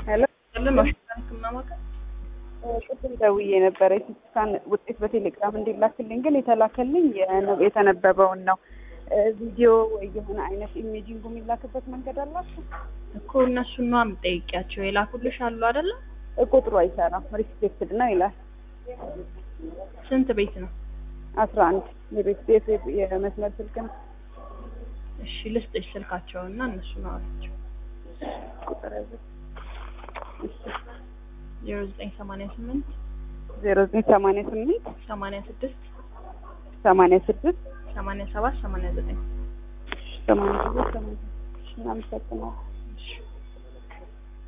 ሄሎ ህክምና ማዕከል ቅድም ደውዬ ነበረ የሲቲስካን ውጤት በቴሌግራም እንዲላክልኝ ግን የተላከልኝ የነ- የተነበበውን ነው። ቪዲዮ ወይ የሆነ አይነት ኢሜጂንጉ የሚላክበት መንገድ አላችሁ? እኮ እነሱን ነው የምጠይቂያቸው። የላኩልሽ አሉ አይደለ? ቁጥሩ አይሰራም ሪስፔክትድ ነው ይላል። ስንት ቤት ነው? አስራ አንድ የቤት ቤት የመስመር ስልክ ነው። እሺ ልስጥሽ ስልካቸውና እነሱን አወራቸው። ቁጥር ያዘ ዜሮ ዘጠኝ ሰማንያ ስምንት ዜሮ ዘጠኝ ሰማንያ ስምንት ሰማንያ ስድስት ሰማንያ ስድስት ሰማንያ ሰባት ሰማንያ ዘጠኝ ሰማንያ ስድስት ሰማንያ እናመሰግናለን።